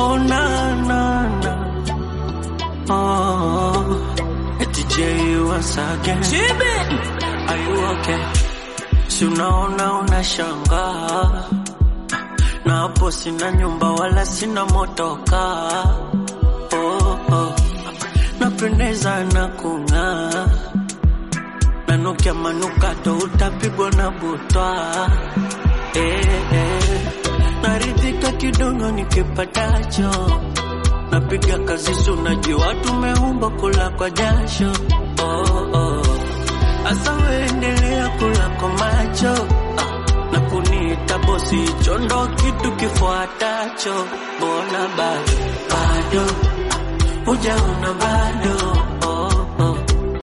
Oh na na na. Oh, eti J once again. Are you okay? Si unaona unashangaa na hapo sina nyumba wala sina motoka. Oh, oh. Napendeza na kung'aa, nanukia manukato utapigwa na butwa. Eh, eh. Naridhika kidogo nikipatacho, napiga kazi, si unajua tumeumbwa kula kwa jasho. Oh, oh. Asa weendelea kula kwa macho ah, na kuniita bosi, hicho ndo kitu kifuatacho. Mbona bado bado hujaona bado